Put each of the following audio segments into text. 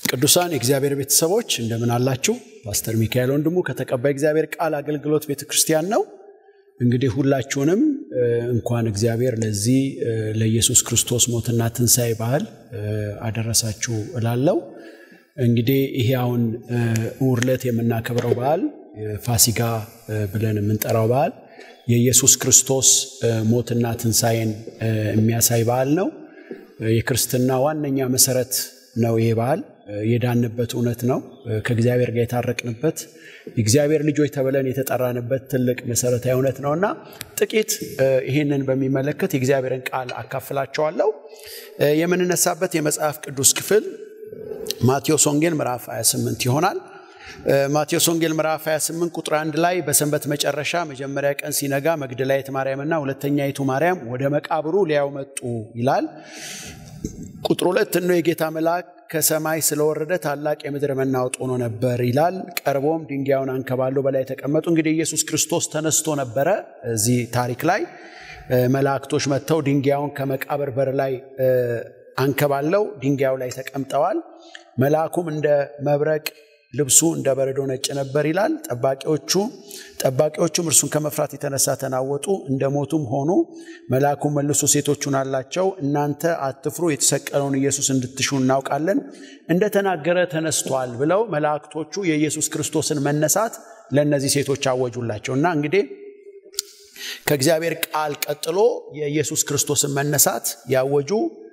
ቅዱሳን የእግዚአብሔር ቤተሰቦች እንደምን አላችሁ? ፓስተር ሚካኤል ወንድሙ ከተቀባይ እግዚአብሔር ቃል አገልግሎት ቤተ ክርስቲያን ነው። እንግዲህ ሁላችሁንም እንኳን እግዚአብሔር ለዚህ ለኢየሱስ ክርስቶስ ሞትና ትንሣኤ በዓል አደረሳችሁ እላለሁ። እንግዲህ ይሄ አሁን እሑድ ዕለት የምናከብረው በዓል ፋሲጋ ብለን የምንጠራው በዓል የኢየሱስ ክርስቶስ ሞትና ትንሣኤን የሚያሳይ በዓል ነው። የክርስትና ዋነኛ መሰረት ነው ይሄ በዓል። የዳንበት እውነት ነው። ከእግዚአብሔር ጋር የታረቅንበት የእግዚአብሔር ልጆች ተብለን የተጠራንበት ትልቅ መሰረታዊ እውነት ነው እና ጥቂት ይህንን በሚመለከት የእግዚአብሔርን ቃል አካፍላቸዋለሁ። የምንነሳበት የመጽሐፍ ቅዱስ ክፍል ማቴዎስ ወንጌል ምዕራፍ 28 ይሆናል። ማቴዎስ ወንጌል ምዕራፍ 28 ቁጥር አንድ ላይ በሰንበት መጨረሻ መጀመሪያ ቀን ሲነጋ መግደላዊት ማርያምና ሁለተኛይቱ ማርያም ወደ መቃብሩ ሊያዩ መጡ ይላል። ቁጥር ሁለት እነሆ የጌታ መልአክ ከሰማይ ስለወረደ ታላቅ የምድር መናወጥ ሆኖ ነበር ይላል። ቀርቦም ድንጋዩን አንከባሎ በላይ ተቀመጡ። እንግዲህ ኢየሱስ ክርስቶስ ተነስቶ ነበረ። እዚህ ታሪክ ላይ መላእክቶች መጥተው ድንጋዩን ከመቃብር በር ላይ አንከባለው ድንጋዩ ላይ ተቀምጠዋል። መልአኩም እንደ መብረቅ ልብሱ እንደ በረዶ ነጭ ነበር ይላል። ጠባቂዎቹ ጠባቂዎቹም እርሱን ከመፍራት የተነሳ ተናወጡ፣ እንደ ሞቱም ሆኑ። መልአኩም መልሶ ሴቶቹን አላቸው፣ እናንተ አትፍሩ፣ የተሰቀለውን ኢየሱስ እንድትሹ እናውቃለን፣ እንደተናገረ ተነስቷል ብለው መላእክቶቹ የኢየሱስ ክርስቶስን መነሳት ለእነዚህ ሴቶች አወጁላቸው እና እንግዲህ ከእግዚአብሔር ቃል ቀጥሎ የኢየሱስ ክርስቶስን መነሳት ያወጁ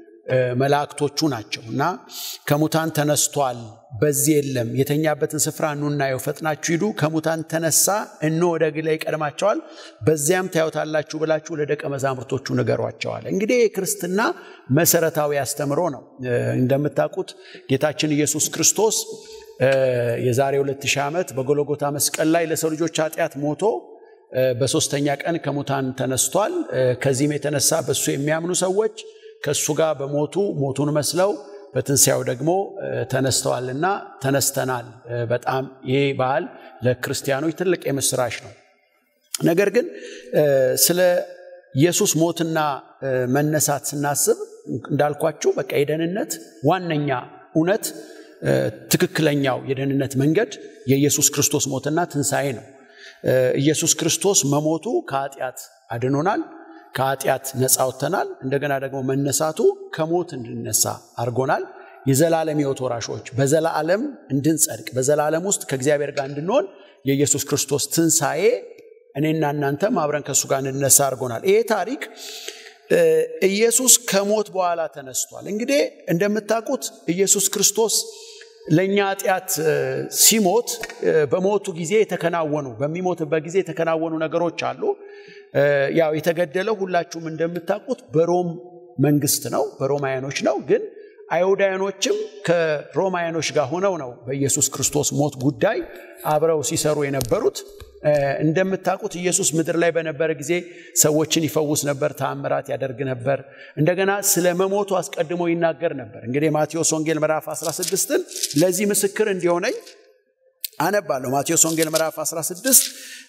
መላእክቶቹ ናቸው እና ከሙታን ተነስቷል፣ በዚህ የለም፣ የተኛበትን ስፍራ ኑ እናየው፣ ፈጥናችሁ ሂዱ፣ ከሙታን ተነሳ፣ እኖ ወደ ግላ ይቀድማቸዋል፣ በዚያም ታዩታላችሁ ብላችሁ ለደቀ መዛሙርቶቹ ንገሯቸዋል። እንግዲህ የክርስትና መሰረታዊ አስተምሮ ነው። እንደምታውቁት ጌታችን ኢየሱስ ክርስቶስ የዛሬ 2000 ዓመት በጎልጎታ መስቀል ላይ ለሰው ልጆች ኃጢአት ሞቶ በሶስተኛ ቀን ከሙታን ተነስቷል። ከዚህም የተነሳ በእሱ የሚያምኑ ሰዎች ከእሱ ጋር በሞቱ ሞቱን መስለው በትንሣኤው ደግሞ ተነስተዋልና ተነስተናል። በጣም ይህ በዓል ለክርስቲያኖች ትልቅ የምስራች ነው። ነገር ግን ስለ ኢየሱስ ሞትና መነሳት ስናስብ እንዳልኳችሁ በቃ የደህንነት ዋነኛ እውነት ትክክለኛው የደህንነት መንገድ የኢየሱስ ክርስቶስ ሞትና ትንሣኤ ነው። ኢየሱስ ክርስቶስ መሞቱ ከኃጢአት አድኖናል። ከኃጢአት ነፃ ወጥተናል። እንደገና ደግሞ መነሳቱ ከሞት እንድነሳ አድርጎናል። የዘላለም ሕይወት ወራሾች በዘላለም እንድንጸድቅ በዘላለም ውስጥ ከእግዚአብሔር ጋር እንድንሆን የኢየሱስ ክርስቶስ ትንሣኤ እኔና እናንተም አብረን ከእሱ ጋር እንድነሳ አድርጎናል። ይሄ ታሪክ ኢየሱስ ከሞት በኋላ ተነስቷል። እንግዲህ እንደምታውቁት ኢየሱስ ክርስቶስ ለእኛ ኃጢአት ሲሞት በሞቱ ጊዜ የተከናወኑ በሚሞትበት ጊዜ የተከናወኑ ነገሮች አሉ። ያው የተገደለው ሁላችሁም እንደምታውቁት በሮም መንግስት ነው፣ በሮማውያኖች ነው። ግን አይሁዳውያኖችም ከሮማውያኖች ጋር ሆነው ነው በኢየሱስ ክርስቶስ ሞት ጉዳይ አብረው ሲሰሩ የነበሩት። እንደምታውቁት ኢየሱስ ምድር ላይ በነበረ ጊዜ ሰዎችን ይፈውስ ነበር፣ ተአምራት ያደርግ ነበር። እንደገና ስለ መሞቱ አስቀድሞ ይናገር ነበር። እንግዲህ ማቴዎስ ወንጌል ምዕራፍ 16ን ለዚህ ምስክር እንዲሆነኝ አነባለሁ። ማቴዎስ ወንጌል ምዕራፍ 16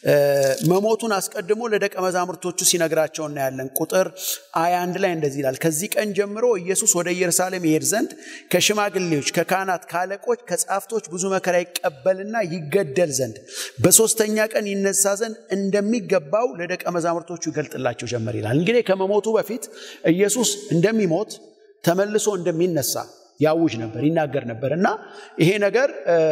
መሞቱን አስቀድሞ ለደቀ መዛሙርቶቹ ሲነግራቸው እናያለን። ቁጥር 21 ላይ እንደዚህ ይላል። ከዚህ ቀን ጀምሮ ኢየሱስ ወደ ኢየሩሳሌም ይሄድ ዘንድ ከሽማግሌዎች፣ ከካህናት፣ ከአለቆች፣ ከጻፍቶች ብዙ መከራ ይቀበልና ይገደል ዘንድ በሶስተኛ ቀን ይነሳ ዘንድ እንደሚገባው ለደቀ መዛሙርቶቹ ይገልጥላቸው ጀመር ይላል። እንግዲህ ከመሞቱ በፊት ኢየሱስ እንደሚሞት ተመልሶ እንደሚነሳ ያውጅ ነበር ይናገር ነበር እና ይሄ ነገር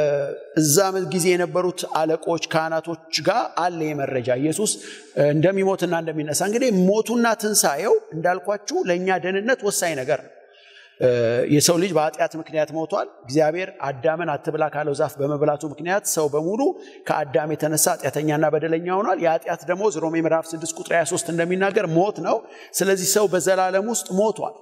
እዛ ጊዜ የነበሩት አለቆች ካህናቶች ጋር አለ የመረጃ ኢየሱስ እንደሚሞትና እንደሚነሳ እንግዲህ ሞቱና ትንሣኤው እንዳልኳችሁ ለእኛ ደህንነት ወሳኝ ነገር ነው የሰው ልጅ በኃጢአት ምክንያት ሞቷል እግዚአብሔር አዳምን አትብላ ካለው ዛፍ በመብላቱ ምክንያት ሰው በሙሉ ከአዳም የተነሳ ኃጢአተኛና በደለኛ ሆኗል የኃጢአት ደሞዝ ሮሜ ምዕራፍ 6 ቁጥር 23 እንደሚናገር ሞት ነው ስለዚህ ሰው በዘላለም ውስጥ ሞቷል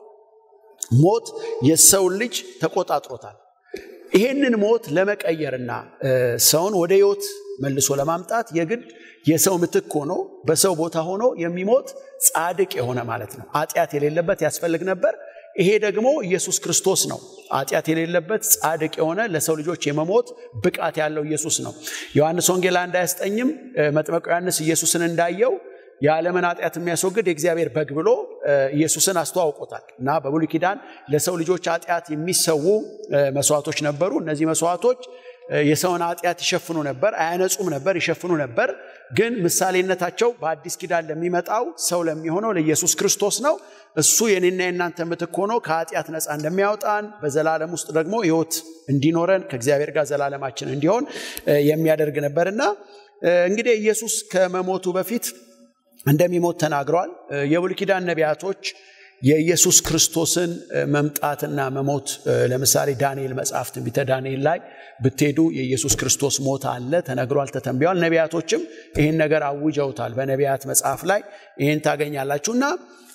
ሞት የሰውን ልጅ ተቆጣጥሮታል። ይሄንን ሞት ለመቀየርና ሰውን ወደ ህይወት መልሶ ለማምጣት የግድ የሰው ምትክ ሆኖ በሰው ቦታ ሆኖ የሚሞት ጻድቅ የሆነ ማለት ነው። ኃጢአት የሌለበት ያስፈልግ ነበር። ይሄ ደግሞ ኢየሱስ ክርስቶስ ነው። ኃጢአት የሌለበት ጻድቅ የሆነ ለሰው ልጆች የመሞት ብቃት ያለው ኢየሱስ ነው። ዮሐንስ ወንጌል አንድ አያስጠኝም መጥመቁ ዮሐንስ ኢየሱስን እንዳየው የዓለምን ኃጢአት የሚያስወግድ የእግዚአብሔር በግ ብሎ ኢየሱስን አስተዋውቆታል እና በብሉይ ኪዳን ለሰው ልጆች ኃጢአት የሚሰዉ መስዋዕቶች ነበሩ። እነዚህ መስዋዕቶች የሰውን ኃጢአት ይሸፍኑ ነበር፣ አያነጹም ነበር፣ ይሸፍኑ ነበር። ግን ምሳሌነታቸው በአዲስ ኪዳን ለሚመጣው ሰው ለሚሆነው ለኢየሱስ ክርስቶስ ነው። እሱ የኔና የእናንተ ምትክ ሆኖ ከኃጢአት ነፃ እንደሚያወጣን በዘላለም ውስጥ ደግሞ ሕይወት እንዲኖረን ከእግዚአብሔር ጋር ዘላለማችን እንዲሆን የሚያደርግ ነበርና እንግዲህ ኢየሱስ ከመሞቱ በፊት እንደሚሞት ተናግረዋል። የብሉይ ኪዳን ነቢያቶች የኢየሱስ ክርስቶስን መምጣትና መሞት ለምሳሌ ዳንኤል መጽሐፍ ትንቢተ ዳንኤል ላይ ብትሄዱ የኢየሱስ ክርስቶስ ሞት አለ ተነግሯል፣ ተተንቢዋል። ነቢያቶችም ይህን ነገር አውጀውታል። በነቢያት መጽሐፍ ላይ ይህን ታገኛላችሁ እና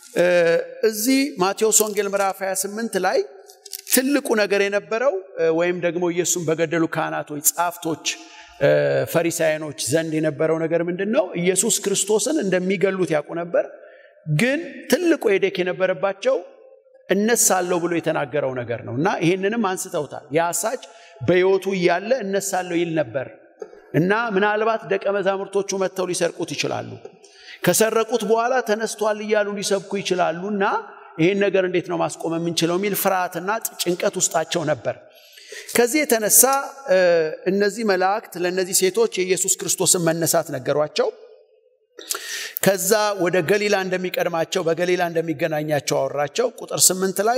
እዚህ ማቴዎስ ወንጌል ምዕራፍ 28 ላይ ትልቁ ነገር የነበረው ወይም ደግሞ ኢየሱስን በገደሉ ካህናቶች፣ ጻፍቶች ፈሪሳውያኖች ዘንድ የነበረው ነገር ምንድን ነው? ኢየሱስ ክርስቶስን እንደሚገሉት ያውቁ ነበር። ግን ትልቁ ሄዴክ የነበረባቸው እነሳለሁ ብሎ የተናገረው ነገር ነው እና ይህንንም አንስተውታል። የአሳች በሕይወቱ እያለ እነሳለሁ ይል ነበር እና ምናልባት ደቀ መዛሙርቶቹ መጥተው ሊሰርቁት ይችላሉ። ከሰረቁት በኋላ ተነስቷል እያሉ ሊሰብኩ ይችላሉ እና ይህን ነገር እንዴት ነው ማስቆም የምንችለው የሚል ፍርሃትና ጭንቀት ውስጣቸው ነበር። ከዚህ የተነሳ እነዚህ መላእክት ለእነዚህ ሴቶች የኢየሱስ ክርስቶስን መነሳት ነገሯቸው። ከዛ ወደ ገሊላ እንደሚቀድማቸው በገሊላ እንደሚገናኛቸው አወራቸው። ቁጥር ስምንት ላይ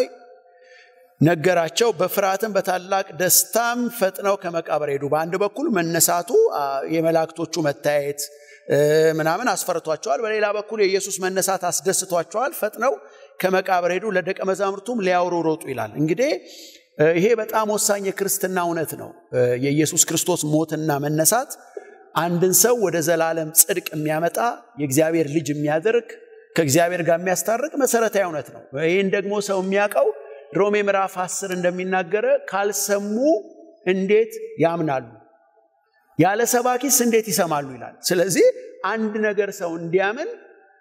ነገራቸው። በፍርሃትም በታላቅ ደስታም ፈጥነው ከመቃብር ሄዱ። በአንድ በኩል መነሳቱ የመላእክቶቹ መታየት ምናምን አስፈርቷቸዋል። በሌላ በኩል የኢየሱስ መነሳት አስደስቷቸዋል። ፈጥነው ከመቃብር ሄዱ፣ ለደቀ መዛሙርቱም ሊያወሩ ሮጡ ይላል። እንግዲህ ይሄ በጣም ወሳኝ የክርስትና እውነት ነው። የኢየሱስ ክርስቶስ ሞትና መነሳት አንድን ሰው ወደ ዘላለም ጽድቅ የሚያመጣ የእግዚአብሔር ልጅ የሚያደርግ ከእግዚአብሔር ጋር የሚያስታርቅ መሰረታዊ እውነት ነው። ይህን ደግሞ ሰው የሚያውቀው ሮሜ ምዕራፍ አስር እንደሚናገረ ካልሰሙ እንዴት ያምናሉ? ያለ ሰባኪስ እንዴት ይሰማሉ ይላል። ስለዚህ አንድ ነገር ሰው እንዲያምን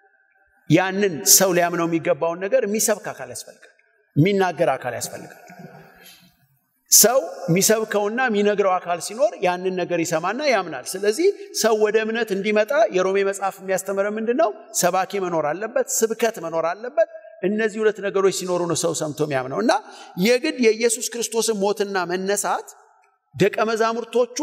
ያንን ሰው ሊያምነው የሚገባውን ነገር የሚሰብክ አካል ያስፈልጋል፣ የሚናገር አካል ያስፈልጋል። ሰው የሚሰብከውና የሚነግረው አካል ሲኖር ያንን ነገር ይሰማና ያምናል። ስለዚህ ሰው ወደ እምነት እንዲመጣ የሮሜ መጽሐፍ የሚያስተምረ ምንድን ነው? ሰባኪ መኖር አለበት፣ ስብከት መኖር አለበት። እነዚህ ሁለት ነገሮች ሲኖሩ ነው ሰው ሰምቶ የሚያምነው እና የግድ የኢየሱስ ክርስቶስን ሞትና መነሳት ደቀ መዛሙርቶቹ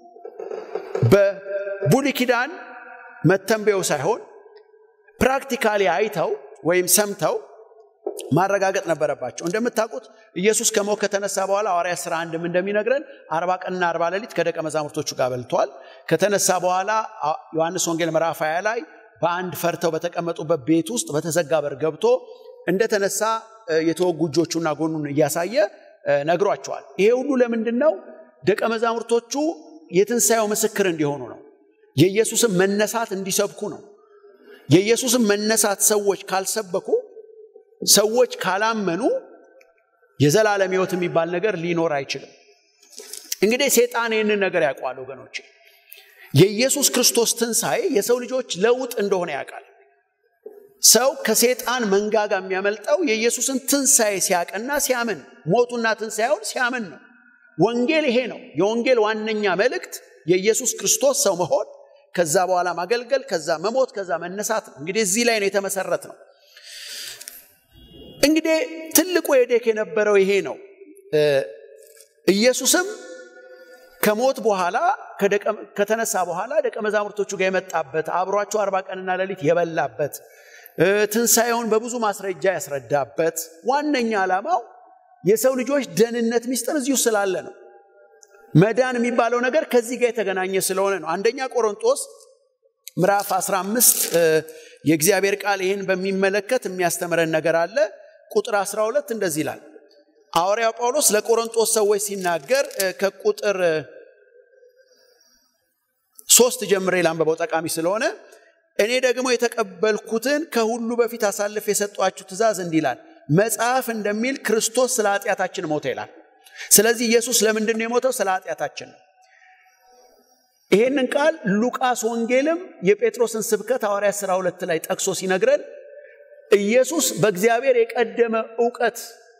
በብሉይ ኪዳን መተንበዩ ሳይሆን ፕራክቲካሊ አይተው ወይም ሰምተው ማረጋገጥ ነበረባቸው። እንደምታውቁት ኢየሱስ ከሞት ከተነሳ በኋላ ሐዋርያት ሥራ አንድም እንደሚነግረን አርባ ቀንና አርባ ሌሊት ከደቀ መዛሙርቶቹ ጋር በልተዋል። ከተነሳ በኋላ ዮሐንስ ወንጌል ምዕራፍ 20 ላይ በአንድ ፈርተው በተቀመጡበት ቤት ውስጥ በተዘጋ በር ገብቶ እንደተነሳ የተወጉ እጆቹና ጎኑን እያሳየ ነግሯቸዋል። ይሄ ሁሉ ለምንድን ነው? ደቀ መዛሙርቶቹ የትንሣኤው ምስክር እንዲሆኑ ነው። የኢየሱስን መነሳት እንዲሰብኩ ነው። የኢየሱስን መነሳት ሰዎች ካልሰበኩ ሰዎች ካላመኑ የዘላለም ሕይወት የሚባል ነገር ሊኖር አይችልም። እንግዲህ ሴጣን ይህንን ነገር ያውቀዋል ወገኖች። የኢየሱስ ክርስቶስ ትንሣኤ የሰው ልጆች ለውጥ እንደሆነ ያውቃል። ሰው ከሴጣን መንጋጋ የሚያመልጠው የኢየሱስን ትንሣኤ ሲያቅና ሲያምን፣ ሞቱና ትንሣኤውን ሲያምን ነው። ወንጌል ይሄ ነው። የወንጌል ዋነኛ መልእክት የኢየሱስ ክርስቶስ ሰው መሆን፣ ከዛ በኋላ ማገልገል፣ ከዛ መሞት፣ ከዛ መነሳት ነው። እንግዲህ እዚህ ላይ ነው የተመሰረት ነው። እንግዲህ ትልቁ ሄዴክ የነበረው ይሄ ነው። ኢየሱስም ከሞት በኋላ ከተነሳ በኋላ ደቀ መዛሙርቶቹ ጋር የመጣበት አብሯቸው አርባ ቀንና ሌሊት የበላበት ትንሣኤውን በብዙ ማስረጃ ያስረዳበት ዋነኛ ዓላማው የሰው ልጆች ደህንነት ሚስጥር እዚሁ ስላለ ነው። መዳን የሚባለው ነገር ከዚህ ጋር የተገናኘ ስለሆነ ነው። አንደኛ ቆሮንጦስ ምዕራፍ 15 የእግዚአብሔር ቃል ይህን በሚመለከት የሚያስተምረን ነገር አለ። ቁጥር 12 እንደዚህ ይላል። ሐዋርያው ጳውሎስ ለቆሮንጦስ ሰዎች ሲናገር ከቁጥር ሶስት ጀምሬ ላንበበው ጠቃሚ ስለሆነ እኔ ደግሞ የተቀበልኩትን ከሁሉ በፊት አሳልፍ የሰጧችሁ ትእዛዝ እንዲህ ይላል፣ መጽሐፍ እንደሚል ክርስቶስ ስለ ኃጢአታችን ሞተ ይላል። ስለዚህ ኢየሱስ ለምንድን ነው የሞተው? ስለ ኃጢአታችን ነው። ይሄንን ቃል ሉቃስ ወንጌልም የጴጥሮስን ስብከት ሐዋርያት ሥራ ሁለት ላይ ጠቅሶ ሲነግረን ኢየሱስ በእግዚአብሔር የቀደመ እውቀት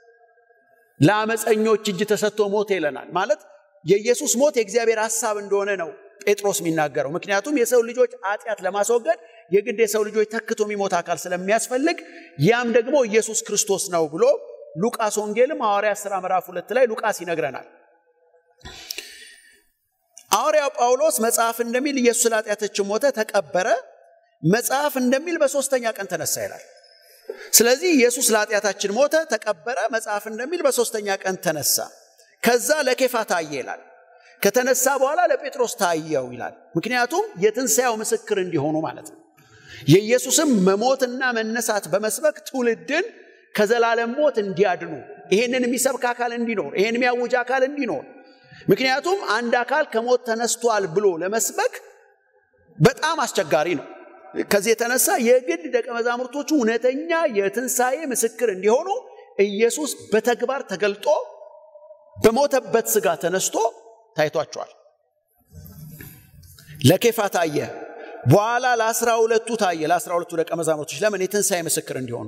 ለአመፀኞች እጅ ተሰጥቶ ሞተ ይለናል። ማለት የኢየሱስ ሞት የእግዚአብሔር ሐሳብ እንደሆነ ነው ጴጥሮስ የሚናገረው። ምክንያቱም የሰው ልጆች ኃጢአት ለማስወገድ የግድ የሰው ልጆች ተክቶ የሚሞት አካል ስለሚያስፈልግ ያም ደግሞ ኢየሱስ ክርስቶስ ነው ብሎ ሉቃስ ወንጌልም ሐዋርያ ሥራ ምዕራፍ ሁለት ላይ ሉቃስ ይነግረናል። ሐዋርያው ጳውሎስ መጽሐፍ እንደሚል ኢየሱስ ስለ ኃጢአታችን ሞተ፣ ተቀበረ፣ መጽሐፍ እንደሚል በሦስተኛ ቀን ተነሳ ይላል። ስለዚህ ኢየሱስ ለኃጢአታችን ሞተ፣ ተቀበረ፣ መጽሐፍ እንደሚል በሦስተኛ ቀን ተነሳ። ከዛ ለኬፋ ታየ ይላል። ከተነሳ በኋላ ለጴጥሮስ ታየው ይላል። ምክንያቱም የትንሣኤው ምስክር እንዲሆኑ ማለት ነው። የኢየሱስም መሞትና መነሳት በመስበክ ትውልድን ከዘላለም ሞት እንዲያድኑ ይሄንን የሚሰብክ አካል እንዲኖር ይሄን የሚያውጅ አካል እንዲኖር ምክንያቱም አንድ አካል ከሞት ተነስቷል ብሎ ለመስበክ በጣም አስቸጋሪ ነው። ከዚህ የተነሳ የግድ ደቀ መዛሙርቶቹ እውነተኛ የትንሣኤ ምስክር እንዲሆኑ ኢየሱስ በተግባር ተገልጦ በሞተበት ሥጋ ተነስቶ ታይቷቸዋል። ለኬፋ ታየ፣ በኋላ ለአስራ ሁለቱ ታየ። ለአስራ ሁለቱ ደቀ መዛሙርቶች ለምን? የትንሣኤ ምስክር እንዲሆኑ።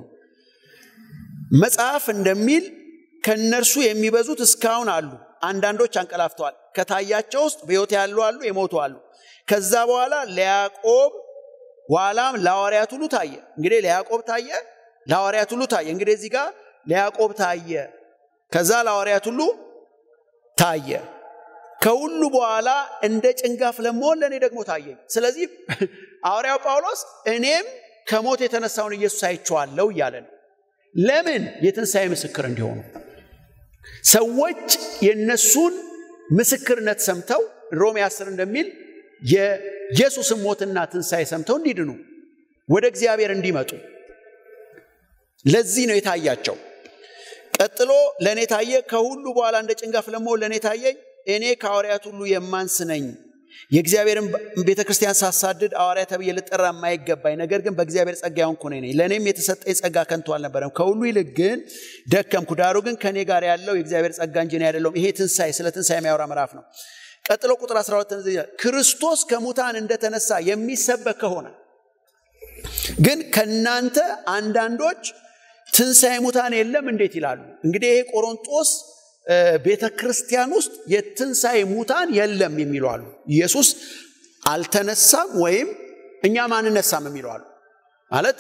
መጽሐፍ እንደሚል ከእነርሱ የሚበዙት እስካሁን አሉ፣ አንዳንዶች አንቀላፍተዋል። ከታያቸው ውስጥ በሕይወት ያሉ አሉ፣ የሞቱ አሉ። ከዛ በኋላ ለያዕቆብ ኋላም ለሐዋርያት ሁሉ ታየ። እንግዲህ ለያዕቆብ ታየ፣ ለሐዋርያት ሁሉ ታየ። እንግዲህ እዚህ ጋር ለያዕቆብ ታየ፣ ከዛ ለሐዋርያት ሁሉ ታየ። ከሁሉ በኋላ እንደ ጭንጋፍ ለመሆን ለእኔ ደግሞ ታየኝ። ስለዚህ ሐዋርያው ጳውሎስ እኔም ከሞት የተነሳውን ኢየሱስ አይቼዋለሁ እያለ ነው። ለምን? የትንሣኤ ምስክር እንዲሆኑ ሰዎች የነሱን ምስክርነት ሰምተው ሮሜ 10 እንደሚል የኢየሱስን ሞትና ትንሣኤ ሰምተው እንዲድኑ ወደ እግዚአብሔር እንዲመጡ ለዚህ ነው የታያቸው። ቀጥሎ ለእኔ ታየ። ከሁሉ በኋላ እንደ ጭንጋፍ ለመሆን ለእኔ ታየኝ። እኔ ከሐዋርያት ሁሉ የማንስ ነኝ። የእግዚአብሔርን ቤተ ክርስቲያን ሳሳድድ ሐዋርያ ተብዬ ልጠራ የማይገባኝ ነገር ግን በእግዚአብሔር ጸጋ የሆንኩ እኔ ነኝ። ለእኔም የተሰጠኝ ጸጋ ከንቱ አልነበረም። ከሁሉ ይልቅ ግን ደከምኩ። ዳሩ ግን ከእኔ ጋር ያለው የእግዚአብሔር ጸጋ እንጂ እኔ አይደለሁም። ይሄ ትንሣኤ ስለ ትንሣኤ የሚያወራ ምዕራፍ ነው። ቀጥሎ ቁጥር 12 ክርስቶስ ከሙታን እንደተነሳ የሚሰበክ ከሆነ ግን ከእናንተ አንዳንዶች ትንሣኤ ሙታን የለም እንዴት ይላሉ? እንግዲህ ይሄ ቆሮንጦስ ቤተ ክርስቲያን ውስጥ የትንሣኤ ሙታን የለም የሚሉ አሉ። ኢየሱስ አልተነሳም ወይም እኛም አንነሳም የሚሉ አሉ። ማለት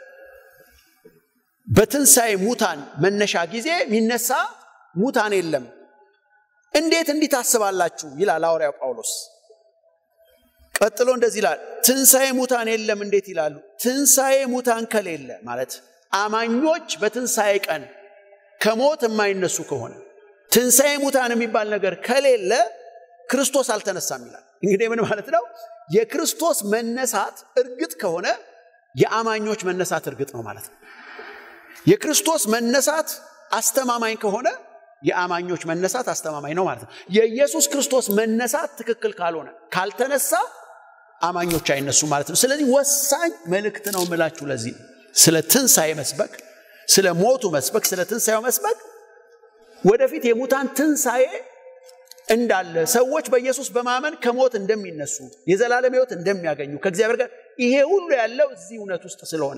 በትንሣኤ ሙታን መነሻ ጊዜ የሚነሳ ሙታን የለም። እንዴት እንዲህ ታስባላችሁ? ይላል ሐዋርያው ጳውሎስ። ቀጥሎ እንደዚህ ይላል፣ ትንሣኤ ሙታን የለም እንዴት ይላሉ? ትንሣኤ ሙታን ከሌለ ማለት አማኞች በትንሣኤ ቀን ከሞት የማይነሱ ከሆነ ትንሣኤ ሙታን የሚባል ነገር ከሌለ ክርስቶስ አልተነሳም ይላል። እንግዲህ ምን ማለት ነው? የክርስቶስ መነሳት እርግጥ ከሆነ የአማኞች መነሳት እርግጥ ነው ማለት ነው። የክርስቶስ መነሳት አስተማማኝ ከሆነ የአማኞች መነሳት አስተማማኝ ነው ማለት ነው። የኢየሱስ ክርስቶስ መነሳት ትክክል ካልሆነ ካልተነሳ አማኞች አይነሱም ማለት ነው። ስለዚህ ወሳኝ መልእክት ነው የምላችሁ ለዚህ ስለ ትንሣኤ መስበክ፣ ስለ ሞቱ መስበክ፣ ስለ ትንሣኤው መስበክ ወደፊት የሙታን ትንሣኤ እንዳለ ሰዎች በኢየሱስ በማመን ከሞት እንደሚነሱ የዘላለም ሕይወት እንደሚያገኙ ከእግዚአብሔር ጋር ይሄ ሁሉ ያለው እዚህ እውነት ውስጥ ስለሆነ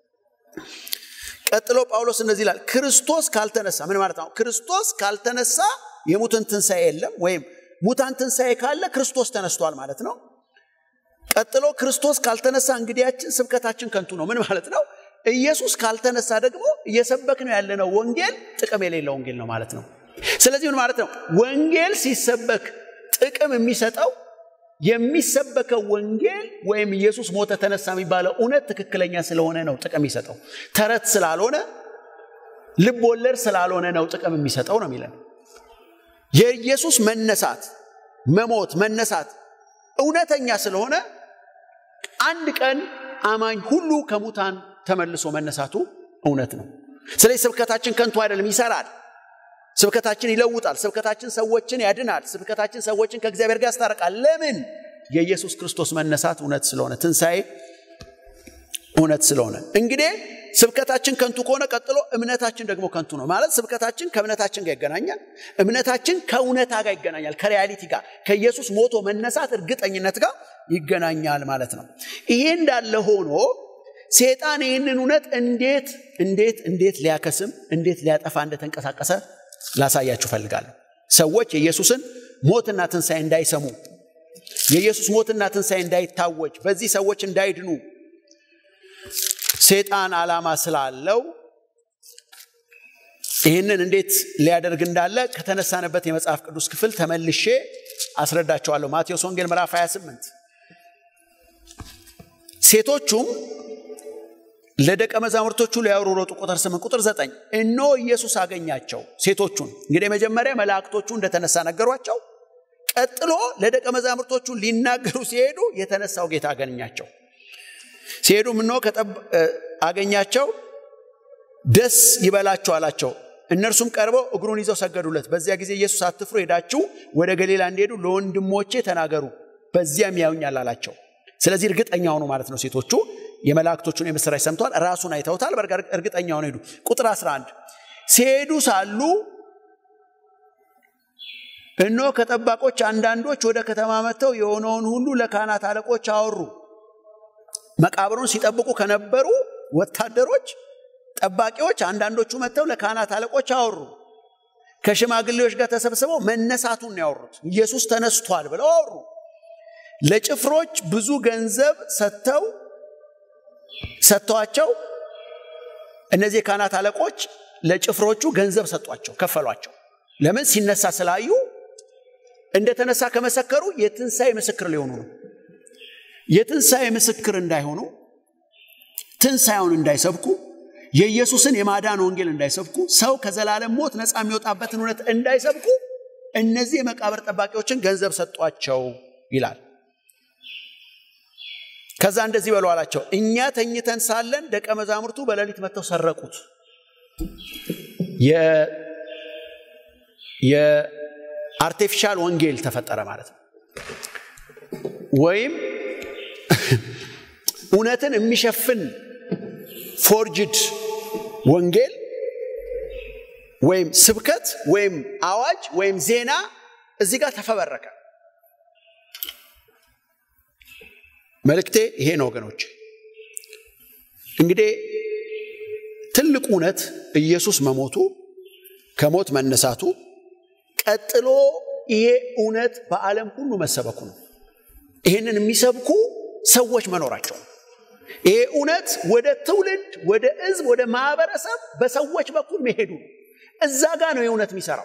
ቀጥሎ ጳውሎስ እንደዚህ ይላል፣ ክርስቶስ ካልተነሳ ምን ማለት ነው? ክርስቶስ ካልተነሳ የሙትን ትንሣኤ የለም፣ ወይም ሙታን ትንሣኤ ካለ ክርስቶስ ተነስቷል ማለት ነው። ቀጥሎ ክርስቶስ ካልተነሳ እንግዲያችን ስብከታችን ከንቱ ነው። ምን ማለት ነው? ኢየሱስ ካልተነሳ ደግሞ እየሰበክ ነው ያለነው ወንጌል ጥቅም የሌለው ወንጌል ነው ማለት ነው። ስለዚህ ምን ማለት ነው? ወንጌል ሲሰበክ ጥቅም የሚሰጠው የሚሰበከው ወንጌል ወይም ኢየሱስ ሞተ ተነሳ የሚባለው እውነት ትክክለኛ ስለሆነ ነው ጥቅም የሚሰጠው። ተረት ስላልሆነ ልብ ወለድ ስላልሆነ ነው ጥቅም የሚሰጠው ነው የሚለን። የኢየሱስ መነሳት፣ መሞት፣ መነሳት እውነተኛ ስለሆነ አንድ ቀን አማኝ ሁሉ ከሙታን ተመልሶ መነሳቱ እውነት ነው። ስለዚህ ስብከታችን ከንቱ አይደለም፣ ይሰራል። ስብከታችን ይለውጣል። ስብከታችን ሰዎችን ያድናል። ስብከታችን ሰዎችን ከእግዚአብሔር ጋር ያስታርቃል። ለምን? የኢየሱስ ክርስቶስ መነሳት እውነት ስለሆነ፣ ትንሣኤ እውነት ስለሆነ። እንግዲህ ስብከታችን ከንቱ ከሆነ ቀጥሎ እምነታችን ደግሞ ከንቱ ነው ማለት ስብከታችን ከእምነታችን ጋር ይገናኛል። እምነታችን ከእውነታ ጋር ይገናኛል፣ ከሪያሊቲ ጋር ከኢየሱስ ሞቶ መነሳት እርግጠኝነት ጋር ይገናኛል ማለት ነው። ይሄ እንዳለ ሆኖ ሴጣን ይህንን እውነት እንዴት እንዴት እንዴት ሊያከስም እንዴት ሊያጠፋ እንደተንቀሳቀሰ ላሳያችሁ ፈልጋለሁ። ሰዎች የኢየሱስን ሞትና ትንሣኤ እንዳይሰሙ፣ የኢየሱስ ሞትና ትንሣኤ እንዳይታወጅ፣ በዚህ ሰዎች እንዳይድኑ ሴጣን ዓላማ ስላለው ይህንን እንዴት ሊያደርግ እንዳለ ከተነሳንበት የመጽሐፍ ቅዱስ ክፍል ተመልሼ አስረዳቸዋለሁ። ማቴዎስ ወንጌል ምዕራፍ 28 ሴቶቹም ለደቀ መዛሙርቶቹ ሊያወሩ ሮጡ። ቁጥር 8 ቁጥር 9 እነሆ ኢየሱስ አገኛቸው። ሴቶቹን እንግዲህ መጀመሪያ መላእክቶቹ እንደተነሳ ነገሯቸው። ቀጥሎ ለደቀ መዛሙርቶቹ ሊናገሩ ሲሄዱ የተነሳው ጌታ አገኛቸው። ሲሄዱ እነሆ አገኛቸው፣ ደስ ይበላቸው አላቸው። እነርሱም ቀርበው እግሩን ይዘው ሰገዱለት። በዚያ ጊዜ ኢየሱስ አትፍሩ፣ ሄዳችሁ ወደ ገሊላ እንዲሄዱ ለወንድሞቼ ተናገሩ፣ በዚያም ያዩኛል አላቸው። ስለዚህ እርግጠኛ ሆኑ ማለት ነው። ሴቶቹ የመላእክቶቹን የምስራች ሰምተዋል፣ ራሱን አይተውታል። እርግጠኛ ሆነ ሄዱ። ቁጥር 11 ሲሄዱ ሳሉ እነሆ ከጠባቆች አንዳንዶች ወደ ከተማ መጥተው የሆነውን ሁሉ ለካህናት አለቆች አወሩ። መቃብሩን ሲጠብቁ ከነበሩ ወታደሮች ጠባቂዎች አንዳንዶቹ መጥተው ለካህናት አለቆች አወሩ። ከሽማግሌዎች ጋር ተሰብስበው መነሳቱን ያወሩት ኢየሱስ ተነስቷል ብለው አወሩ። ለጭፍሮች ብዙ ገንዘብ ሰጥተው ሰጥተዋቸው እነዚህ የካህናት አለቆች ለጭፍሮቹ ገንዘብ ሰጧቸው፣ ከፈሏቸው። ለምን? ሲነሳ ስላዩ እንደተነሳ ከመሰከሩ የትንሣኤ ምስክር ሊሆኑ ነው። የትንሣኤ ምስክር እንዳይሆኑ ትንሣኤውን እንዳይሰብኩ የኢየሱስን የማዳን ወንጌል እንዳይሰብኩ ሰው ከዘላለም ሞት ነፃ የሚወጣበትን እውነት እንዳይሰብኩ እነዚህ የመቃብር ጠባቂዎችን ገንዘብ ሰጧቸው ይላል። ከዛ እንደዚህ በሉ አላቸው፣ እኛ ተኝተን ሳለን ደቀ መዛሙርቱ በሌሊት መጥተው ሰረቁት። የአርቲፊሻል ወንጌል ተፈጠረ ማለት ነው። ወይም እውነትን የሚሸፍን ፎርጅድ ወንጌል ወይም ስብከት ወይም አዋጅ ወይም ዜና እዚህ ጋር ተፈበረከ። መልእክቴ ይሄ ነው ወገኖች። እንግዲህ ትልቁ እውነት ኢየሱስ መሞቱ ከሞት መነሳቱ፣ ቀጥሎ ይሄ እውነት በዓለም ሁሉ መሰበኩ ነው። ይህንን የሚሰብኩ ሰዎች መኖራቸው ነው። ይሄ እውነት ወደ ትውልድ፣ ወደ ሕዝብ፣ ወደ ማህበረሰብ በሰዎች በኩል መሄዱ ነው። እዛ ጋር ነው የእውነት የሚሰራው።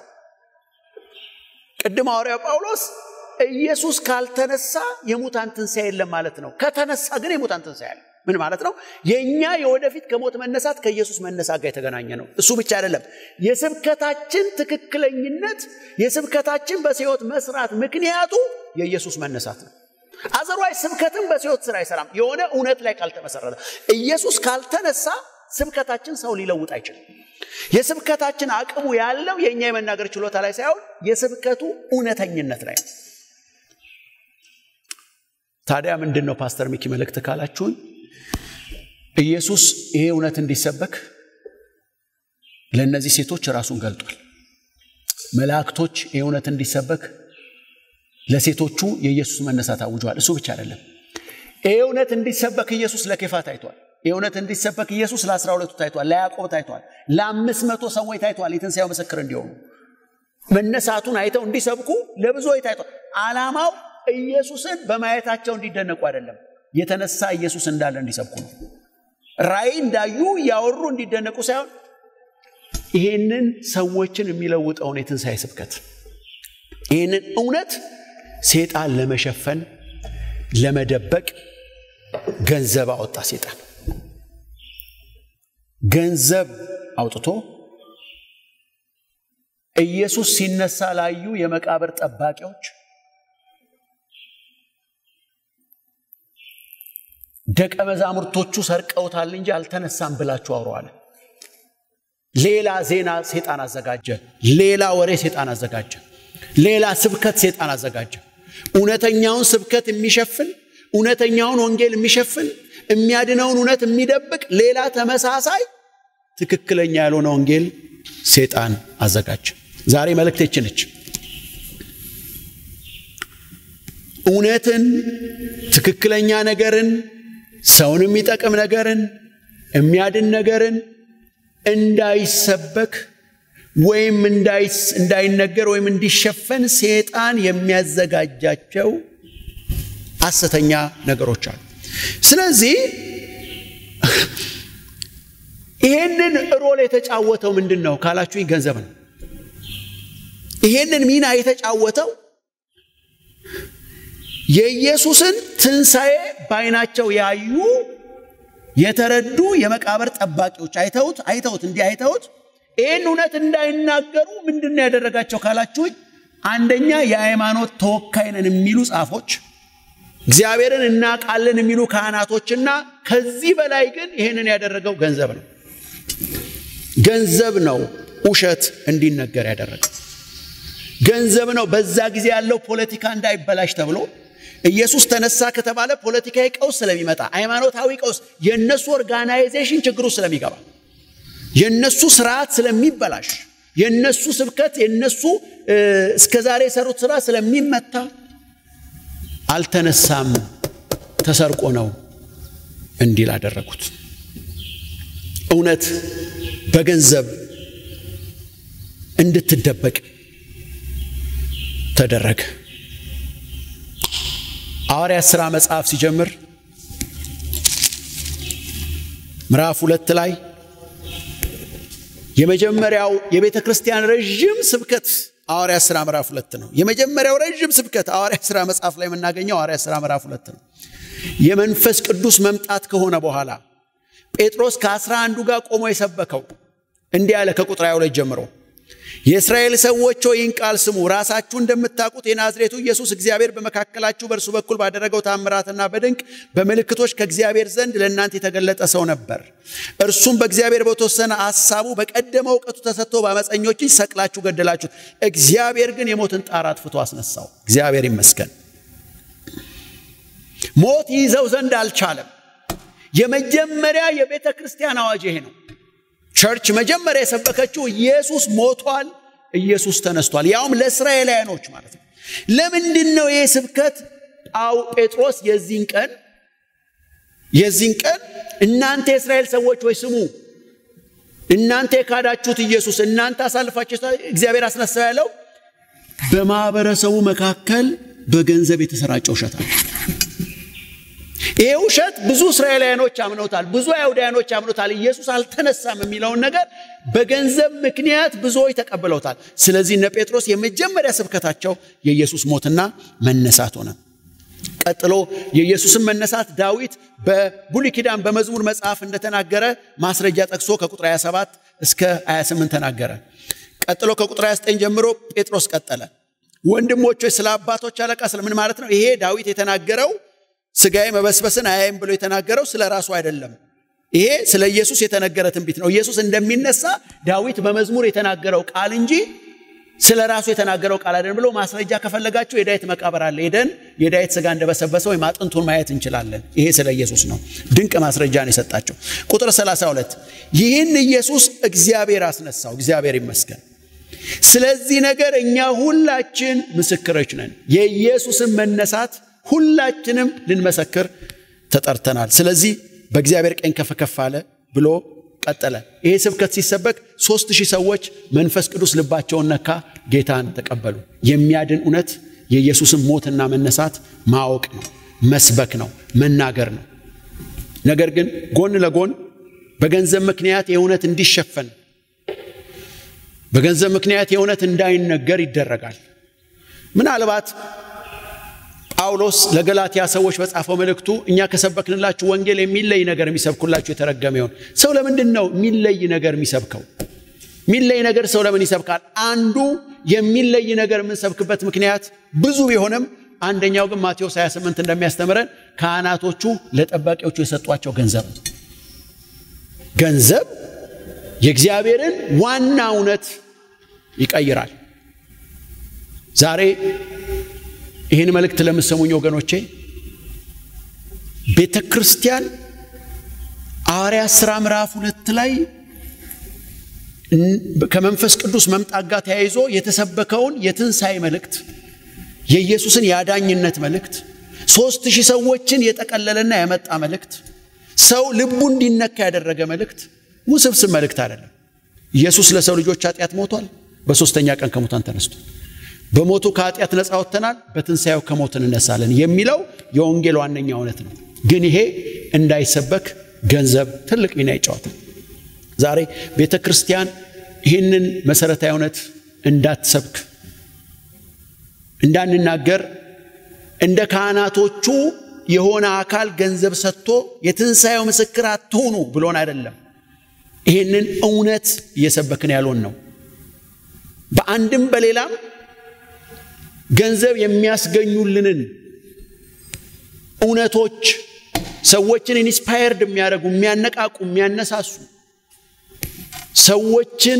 ቅድም ሐዋርያው ጳውሎስ ኢየሱስ ካልተነሳ የሙታን ትንሣኤ የለም ማለት ነው። ከተነሳ ግን የሙታን ትንሣኤ አለ። ምን ማለት ነው? የእኛ የወደፊት ከሞት መነሳት ከኢየሱስ መነሳት ጋር የተገናኘ ነው። እሱ ብቻ አይደለም። የስብከታችን ትክክለኝነት፣ የስብከታችን በሕይወት መስራት ምክንያቱ የኢየሱስ መነሳት ነው። አዘርዋይ ስብከትም በሕይወት ስራ አይሰራም፣ የሆነ እውነት ላይ ካልተመሰረተ። ኢየሱስ ካልተነሳ ስብከታችን ሰው ሊለውጥ አይችልም። የስብከታችን አቅሙ ያለው የእኛ የመናገር ችሎታ ላይ ሳይሆን የስብከቱ እውነተኝነት ላይ ነው። ታዲያ ምንድን ነው ፓስተር ሚኪ መልእክት ካላችሁን፣ ኢየሱስ ይሄ እውነት እንዲሰበክ ለእነዚህ ሴቶች ራሱን ገልጧል። መላእክቶች ይሄ እውነት እንዲሰበክ ለሴቶቹ የኢየሱስ መነሳት አውጀዋል። እሱ ብቻ አይደለም። ይሄ እውነት እንዲሰበክ ኢየሱስ ለኬፋ ታይቷል። ይህ እውነት እንዲሰበክ ኢየሱስ ለአስራ ሁለቱ ታይቷል፣ ለያዕቆብ ታይቷል፣ ለአምስት መቶ ሰዎች ታይቷል። የትንሣኤው ምስክር እንዲሆኑ መነሳቱን አይተው እንዲሰብኩ ለብዙዎች ታይቷል። ዓላማው ኢየሱስን በማየታቸው እንዲደነቁ አይደለም፣ የተነሳ ኢየሱስ እንዳለ እንዲሰብኩ ነው። ራእይ እንዳዩ እያወሩ እንዲደነቁ ሳይሆን ይህንን ሰዎችን የሚለውጠውን የትንሣኤ ስብከት ይህንን እውነት ሴጣን ለመሸፈን ለመደበቅ ገንዘብ አወጣ። ሴጣን ገንዘብ አውጥቶ ኢየሱስ ሲነሳ ላዩ የመቃብር ጠባቂዎች ደቀ መዛሙርቶቹ ሰርቀውታል እንጂ አልተነሳም ብላችሁ አውሩ አለ። ሌላ ዜና ሴጣን አዘጋጀ። ሌላ ወሬ ሴጣን አዘጋጀ። ሌላ ስብከት ሴጣን አዘጋጀ። እውነተኛውን ስብከት የሚሸፍን እውነተኛውን ወንጌል የሚሸፍን የሚያድነውን እውነት የሚደብቅ ሌላ ተመሳሳይ ትክክለኛ ያልሆነ ወንጌል ሴጣን አዘጋጀ። ዛሬ መልእክቴች ነች። እውነትን፣ ትክክለኛ ነገርን፣ ሰውን የሚጠቅም ነገርን፣ የሚያድን ነገርን እንዳይሰበክ ወይም እንዳይነገር ወይም እንዲሸፈን ሴጣን የሚያዘጋጃቸው ሐሰተኛ ነገሮች አሉ። ስለዚህ ይሄንን ሮል የተጫወተው ምንድን ነው ካላችሁኝ፣ ገንዘብ ነው። ይሄንን ሚና የተጫወተው የኢየሱስን ትንሣኤ በዓይናቸው ያዩ የተረዱ የመቃብር ጠባቂዎች አይተውት አይተውት እንዲህ አይተውት ይህን እውነት እንዳይናገሩ ምንድን ነው ያደረጋቸው ካላችሁኝ፣ አንደኛ የሃይማኖት ተወካይ ነን የሚሉ ጻፎች፣ እግዚአብሔርን እናውቃለን የሚሉ ካህናቶችና ከዚህ በላይ ግን ይህንን ያደረገው ገንዘብ ነው። ገንዘብ ነው ውሸት እንዲነገር ያደረገው ገንዘብ ነው። በዛ ጊዜ ያለው ፖለቲካ እንዳይበላሽ ተብሎ ኢየሱስ ተነሳ ከተባለ ፖለቲካዊ ቀውስ ስለሚመጣ፣ ሃይማኖታዊ ቀውስ፣ የእነሱ ኦርጋናይዜሽን ችግሩ ስለሚገባ፣ የእነሱ ስርዓት ስለሚበላሽ፣ የእነሱ ስብከት፣ የእነሱ እስከዛሬ የሰሩት ስራ ስለሚመታ አልተነሳም ተሰርቆ ነው እንዲል አደረጉት። እውነት በገንዘብ እንድትደበቅ ተደረገ። ሐዋርያት ሥራ መጽሐፍ ሲጀምር ምዕራፍ ሁለት ላይ የመጀመሪያው የቤተ ክርስቲያን ረዥም ስብከት ሐዋርያት ሥራ ምዕራፍ ሁለት ነው። የመጀመሪያው ረዥም ስብከት ሐዋርያት ሥራ መጽሐፍ ላይ የምናገኘው ሐዋርያት ሥራ ምዕራፍ ሁለት ነው። የመንፈስ ቅዱስ መምጣት ከሆነ በኋላ ጴጥሮስ ከአስራ አንዱ ጋር ቆሞ የሰበከው እንዲህ ያለ ከቁጥር ሃያ ሁለት ጀምሮ የእስራኤል ሰዎች ሆይ ይህን ቃል ስሙ። ራሳችሁ እንደምታውቁት የናዝሬቱ ኢየሱስ እግዚአብሔር በመካከላችሁ በእርሱ በኩል ባደረገው ታምራትና በድንቅ በምልክቶች ከእግዚአብሔር ዘንድ ለእናንተ የተገለጠ ሰው ነበር። እርሱም በእግዚአብሔር በተወሰነ ሐሳቡ በቀደመ እውቀቱ ተሰጥቶ በአመፀኞች እጅ ሰቅላችሁ ገደላችሁት። እግዚአብሔር ግን የሞትን ጣር አጥፍቶ አስነሳው። እግዚአብሔር ይመስገን። ሞት ይዘው ዘንድ አልቻለም። የመጀመሪያ የቤተ ክርስቲያን አዋጅ ይሄ ነው። ቸርች መጀመሪያ የሰበከችው ኢየሱስ ሞቷል፣ ኢየሱስ ተነስቷል፣ ያውም ለእስራኤላውያኖች ማለት ነው። ለምንድን ነው ይህ ስብከት? ጳው ጴጥሮስ የዚህን ቀን የዚህን ቀን እናንተ የእስራኤል ሰዎች ወይ ስሙ፣ እናንተ የካዳችሁት ኢየሱስ እናንተ አሳልፋችሁ እግዚአብሔር አስነሳው ያለው በማህበረሰቡ መካከል በገንዘብ የተሰራጨ ውሸት አለ። ይሄ ውሸት ብዙ እስራኤላውያኖች አምነውታል፣ ብዙ አይሁዳውያኖች አምነውታል። ኢየሱስ አልተነሳም የሚለውን ነገር በገንዘብ ምክንያት ብዙዎች ተቀብለውታል። ስለዚህ እነ ጴጥሮስ የመጀመሪያ ስብከታቸው የኢየሱስ ሞትና መነሳት ሆነ። ቀጥሎ የኢየሱስን መነሳት ዳዊት በብሉይ ኪዳን በመዝሙር መጽሐፍ እንደተናገረ ማስረጃ ጠቅሶ ከቁጥር 27 እስከ 28 ተናገረ። ቀጥሎ ከቁጥር 29 ጀምሮ ጴጥሮስ ቀጠለ። ወንድሞች ስለ አባቶች አለቃ ስለምን ማለት ነው? ይሄ ዳዊት የተናገረው ስጋዬ መበስበስን አያይም ብሎ የተናገረው ስለ ራሱ አይደለም። ይሄ ስለ ኢየሱስ የተነገረ ትንቢት ነው። ኢየሱስ እንደሚነሳ ዳዊት በመዝሙር የተናገረው ቃል እንጂ ስለ ራሱ የተናገረው ቃል አይደለም ብሎ ማስረጃ ከፈለጋችሁ የዳዊት መቃብር አለ። ሄደን የዳዊት ስጋ እንደበሰበሰ ወይም አጥንቱን ማየት እንችላለን። ይሄ ስለ ኢየሱስ ነው። ድንቅ ማስረጃ ነው የሰጣቸው። ቁጥር 32 ይህን ኢየሱስ እግዚአብሔር አስነሳው። እግዚአብሔር ይመስገን። ስለዚህ ነገር እኛ ሁላችን ምስክሮች ነን። የኢየሱስን መነሳት ሁላችንም ልንመሰክር ተጠርተናል። ስለዚህ በእግዚአብሔር ቀኝ ከፍ ከፍ አለ ብሎ ቀጠለ። ይሄ ስብከት ሲሰበክ ሦስት ሺህ ሰዎች መንፈስ ቅዱስ ልባቸውን ነካ፣ ጌታን ተቀበሉ። የሚያድን እውነት የኢየሱስን ሞትና መነሳት ማወቅ ነው፣ መስበክ ነው፣ መናገር ነው። ነገር ግን ጎን ለጎን በገንዘብ ምክንያት የእውነት እንዲሸፈን በገንዘብ ምክንያት የእውነት እንዳይነገር ይደረጋል። ምናልባት ጳውሎስ ለገላትያ ሰዎች በጻፈው መልእክቱ እኛ ከሰበክንላችሁ ወንጌል የሚለይ ነገር የሚሰብኩላችሁ የተረገመ ይሆን። ሰው ለምንድን ነው የሚለይ ነገር የሚሰብከው? የሚለይ ነገር ሰው ለምን ይሰብካል? አንዱ የሚለይ ነገር የምንሰብክበት ምክንያት ብዙ ቢሆንም አንደኛው ግን ማቴዎስ 28 እንደሚያስተምረን ካህናቶቹ ለጠባቂዎቹ የሰጧቸው ገንዘብ ነው። ገንዘብ የእግዚአብሔርን ዋና እውነት ይቀይራል። ዛሬ ይህን መልእክት ለምሰሙኝ ወገኖቼ ቤተ ክርስቲያን ሐዋርያት ሥራ ምዕራፍ ሁለት ላይ ከመንፈስ ቅዱስ መምጣት ጋር ተያይዞ የተሰበከውን የትንሣኤ መልእክት የኢየሱስን የአዳኝነት መልእክት ሦስት ሺህ ሰዎችን የጠቀለለና ያመጣ መልእክት ሰው ልቡ እንዲነካ ያደረገ መልእክት ውስብስብ መልእክት አይደለም። ኢየሱስ ለሰው ልጆች ኃጢአት ሞቷል፣ በሦስተኛ ቀን ከሙታን ተነስቷል። በሞቱ ከኃጢአት ነፃ ወጥተናል፣ በትንሣኤው ከሞት እንነሳለን የሚለው የወንጌል ዋነኛ እውነት ነው። ግን ይሄ እንዳይሰበክ ገንዘብ ትልቅ ሚና ይጫወታል። ዛሬ ቤተ ክርስቲያን ይህንን መሰረታዊ እውነት እንዳትሰብክ እንዳንናገር እንደ ካህናቶቹ የሆነ አካል ገንዘብ ሰጥቶ የትንሣኤው ምስክር አትሆኑ ብሎን አይደለም። ይህንን እውነት እየሰበክን ያልሆን ነው። በአንድም በሌላም ገንዘብ የሚያስገኙልንን እውነቶች ሰዎችን ኢንስፓየርድ የሚያደርጉ የሚያነቃቁ፣ የሚያነሳሱ ሰዎችን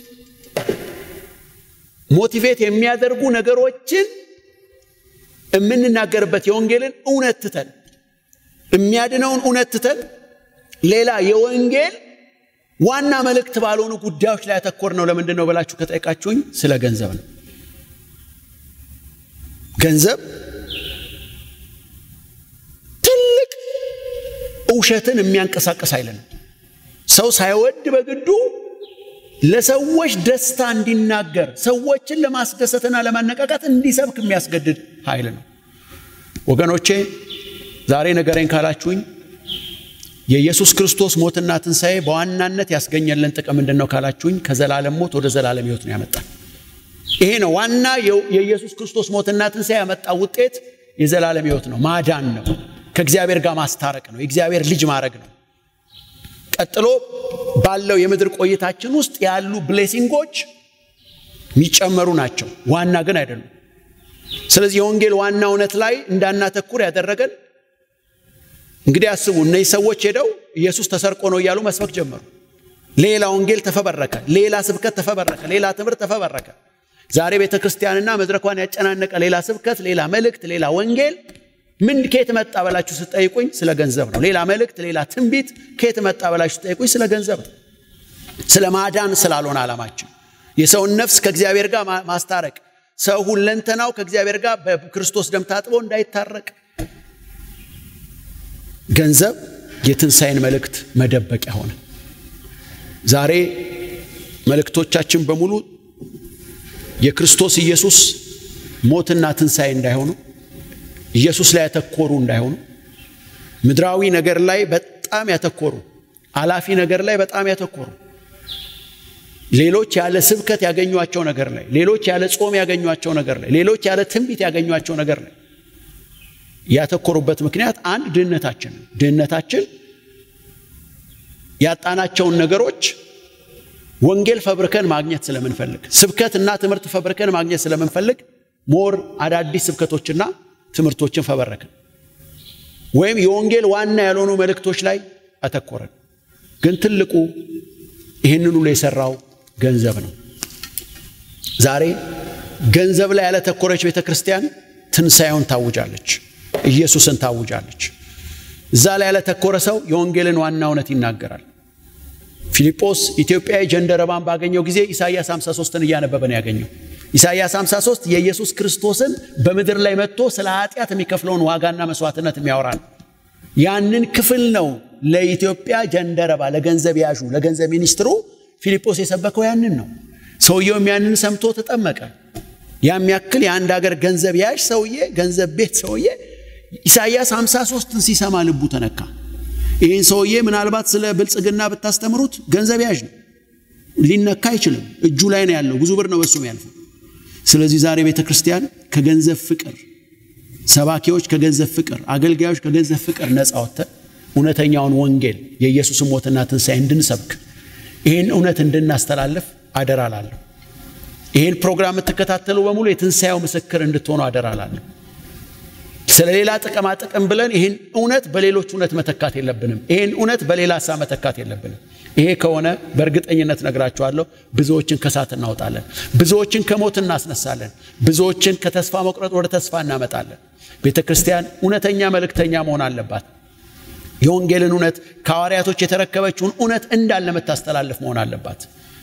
ሞቲቬት የሚያደርጉ ነገሮችን የምንናገርበት የወንጌልን እውነት ትተን የሚያድነውን እውነት ትተን ሌላ የወንጌል ዋና መልእክት ባልሆኑ ጉዳዮች ላይ ያተኮር ነው። ለምንድን ነው ብላችሁ ከጠየቃችሁኝ ስለ ገንዘብ ነው። ገንዘብ ትልቅ ውሸትን የሚያንቀሳቅስ ኃይል ነው። ሰው ሳይወድ በግዱ ለሰዎች ደስታ እንዲናገር ሰዎችን ለማስደሰትና ለማነቃቃት እንዲሰብክ የሚያስገድድ ኃይል ነው። ወገኖቼ ዛሬ ነገሬን ካላችሁኝ የኢየሱስ ክርስቶስ ሞትና ትንሣኤ በዋናነት ያስገኘልን ጥቅም ምንድን ነው ካላችሁኝ ከዘላለም ሞት ወደ ዘላለም ሕይወት ነው ያመጣል። ይሄ ነው ዋና የኢየሱስ ክርስቶስ ሞትና ትንሣኤ ያመጣ ውጤት የዘላለም ሕይወት ነው፣ ማዳን ነው፣ ከእግዚአብሔር ጋር ማስታረቅ ነው፣ የእግዚአብሔር ልጅ ማድረግ ነው። ቀጥሎ ባለው የምድር ቆይታችን ውስጥ ያሉ ብሌሲንጎች የሚጨመሩ ናቸው፣ ዋና ግን አይደሉም። ስለዚህ የወንጌል ዋና እውነት ላይ እንዳናተኩር ያደረገን እንግዲህ አስቡ። እነዚህ ሰዎች ሄደው ኢየሱስ ተሰርቆ ነው እያሉ መስበክ ጀመሩ። ሌላ ወንጌል ተፈበረከ፣ ሌላ ስብከት ተፈበረከ፣ ሌላ ትምህርት ተፈበረከ። ዛሬ ቤተ ክርስቲያንና መድረኳን ያጨናነቀ ሌላ ስብከት፣ ሌላ መልእክት፣ ሌላ ወንጌል ምን ከየት መጣ በላችሁ ስጠይቁኝ ስለ ገንዘብ ነው። ሌላ መልእክት፣ ሌላ ትንቢት ከየት መጣ በላችሁ ስጠይቁኝ ስለ ገንዘብ ነው። ስለ ማዳን ስላልሆነ ዓላማችን የሰውን ነፍስ ከእግዚአብሔር ጋር ማስታረቅ፣ ሰው ሁለንተናው ከእግዚአብሔር ጋር በክርስቶስ ደም ታጥቦ እንዳይታረቅ ገንዘብ የትንሣኤን መልእክት መደበቂያ ሆነ። ዛሬ መልእክቶቻችን በሙሉ የክርስቶስ ኢየሱስ ሞትና ትንሣኤ እንዳይሆኑ ኢየሱስ ላይ ያተኮሩ እንዳይሆኑ ምድራዊ ነገር ላይ በጣም ያተኮሩ አላፊ ነገር ላይ በጣም ያተኮሩ ሌሎች ያለ ስብከት ያገኟቸው ነገር ላይ ሌሎች ያለ ጾም ያገኟቸው ነገር ላይ ሌሎች ያለ ትንቢት ያገኟቸው ነገር ላይ ያተኮሩበት ምክንያት አንድ ድህነታችን ነው። ድህነታችን ያጣናቸውን ነገሮች ወንጌል ፈብርከን ማግኘት ስለምንፈልግ ስብከት እና ትምህርት ፈብርከን ማግኘት ስለምንፈልግ ሞር አዳዲስ ስብከቶችና ትምህርቶችን ፈበረክን ወይም የወንጌል ዋና ያልሆኑ መልእክቶች ላይ አተኮረን። ግን ትልቁ ይህንን ሁሉ የሰራው ገንዘብ ነው። ዛሬ ገንዘብ ላይ ያለተኮረች ቤተ ክርስቲያን ትንሣኤውን ታውጃለች፣ ኢየሱስን ታውጃለች። እዛ ላይ ያለተኮረ ሰው የወንጌልን ዋና እውነት ይናገራል። ፊልጶስ ኢትዮጵያዊ ጀንደረባን ባገኘው ጊዜ ኢሳይያስ 53ን እያነበበ ነው ያገኘው። ኢሳይያስ 53 የኢየሱስ ክርስቶስን በምድር ላይ መጥቶ ስለ ኃጢአት የሚከፍለውን ዋጋና መስዋዕትነት የሚያወራ ነው። ያንን ክፍል ነው ለኢትዮጵያ ጀንደረባ፣ ለገንዘብ ያዡ፣ ለገንዘብ ሚኒስትሩ ፊልጶስ የሰበከው ያንን ነው። ሰውየውም ያንን ሰምቶ ተጠመቀ። ያም ያክል የአንድ ሀገር ገንዘብ ያዥ ሰውዬ፣ ገንዘብ ቤት ሰውዬ ኢሳይያስ 53ን ሲሰማ ልቡ ተነካ። ይህን ሰውዬ ምናልባት ስለ ብልጽግና ብታስተምሩት ገንዘብ ያዥ ነው፣ ሊነካ አይችልም። እጁ ላይ ነው ያለው፣ ብዙ ብር ነው በሱ ያልፈው። ስለዚህ ዛሬ ቤተ ክርስቲያን ከገንዘብ ፍቅር፣ ሰባኪዎች ከገንዘብ ፍቅር፣ አገልጋዮች ከገንዘብ ፍቅር ነፃ ወጥተን እውነተኛውን ወንጌል የኢየሱስን ሞትና ትንሣኤ እንድንሰብክ ይህን እውነት እንድናስተላልፍ አደራ ላለሁ። ይህን ፕሮግራም የምትከታተሉ በሙሉ የትንሣኤው ምስክር እንድትሆኑ አደራ ላለሁ። ስለ ሌላ ጥቅማ ጥቅም ብለን ይህን እውነት በሌሎች እውነት መተካት የለብንም። ይህን እውነት በሌላ ሀሳብ መተካት የለብንም። ይሄ ከሆነ በእርግጠኝነት ነግራችኋለሁ፣ ብዙዎችን ከሳት እናወጣለን፣ ብዙዎችን ከሞት እናስነሳለን፣ ብዙዎችን ከተስፋ መቁረጥ ወደ ተስፋ እናመጣለን። ቤተ ክርስቲያን እውነተኛ መልእክተኛ መሆን አለባት። የወንጌልን እውነት ከሐዋርያቶች የተረከበችውን እውነት እንዳለ የምታስተላልፍ መሆን አለባት።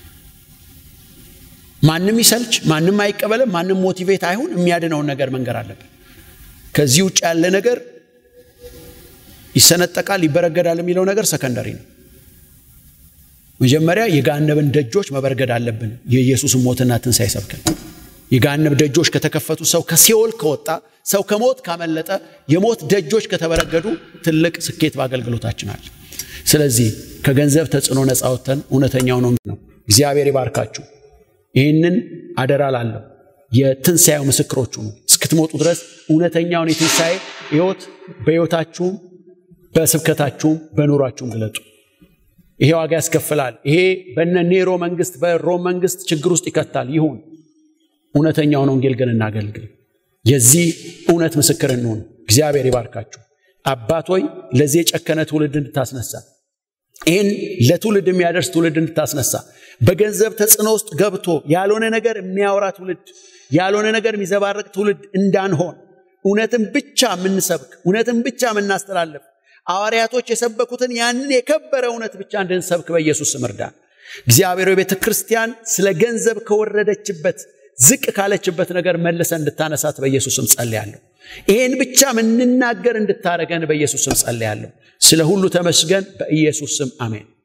ማንም ይሰልች፣ ማንም አይቀበልም፣ ማንም ሞቲቬት አይሁን፣ የሚያድነውን ነገር መንገር አለብን። ከዚህ ውጭ ያለ ነገር ይሰነጠቃል፣ ይበረገዳል የሚለው ነገር ሰከንደሪ ነው። መጀመሪያ የገሃነብን ደጆች መበርገድ አለብን። የኢየሱስን ሞትና ትንሣኤ ሰብከን የገሃነብ ደጆች ከተከፈቱ፣ ሰው ከሲኦል ከወጣ፣ ሰው ከሞት ካመለጠ፣ የሞት ደጆች ከተበረገዱ ትልቅ ስኬት በአገልግሎታችን አለ። ስለዚህ ከገንዘብ ተጽዕኖ ነፃ ወጥተን እውነተኛው ነው ነው። እግዚአብሔር ይባርካችሁ። ይህንን አደራ ላለው የትንሣኤው ምስክሮቹ ነው። እስክትሞጡ ድረስ እውነተኛውን የትንሣኤ ሕይወት በሕይወታችሁም በስብከታችሁም በኑሯችሁም ግለጡ። ይሄ ዋጋ ያስከፍላል። ይሄ በነ ኔሮ መንግስት፣ በሮም መንግስት ችግር ውስጥ ይከታል። ይሁን እውነተኛውን ወንጌል ግን እናገልግል። የዚህ እውነት ምስክር እንሆን። እግዚአብሔር ይባርካችሁ። አባት ሆይ ለዚህ የጨከነ ትውልድ እንድታስነሳ ይህን ለትውልድ የሚያደርስ ትውልድ እንድታስነሳ በገንዘብ ተጽዕኖ ውስጥ ገብቶ ያልሆነ ነገር የሚያወራ ትውልድ ያልሆነ ነገር የሚዘባረቅ ትውልድ እንዳንሆን እውነትን ብቻ የምንሰብክ እውነትን ብቻ የምናስተላልፍ ሐዋርያቶች የሰበኩትን ያንን የከበረ እውነት ብቻ እንድንሰብክ በኢየሱስ ስም እርዳን። እግዚአብሔር ቤተ ክርስቲያን ስለ ገንዘብ ከወረደችበት ዝቅ ካለችበት ነገር መልሰ እንድታነሳት በኢየሱስ ስም ጸልያለሁ። ይህን ብቻ ምንናገር እንድታረገን በኢየሱስ ስም ጸልያለሁ። ስለ ሁሉ ተመስገን። በኢየሱስ ስም አሜን።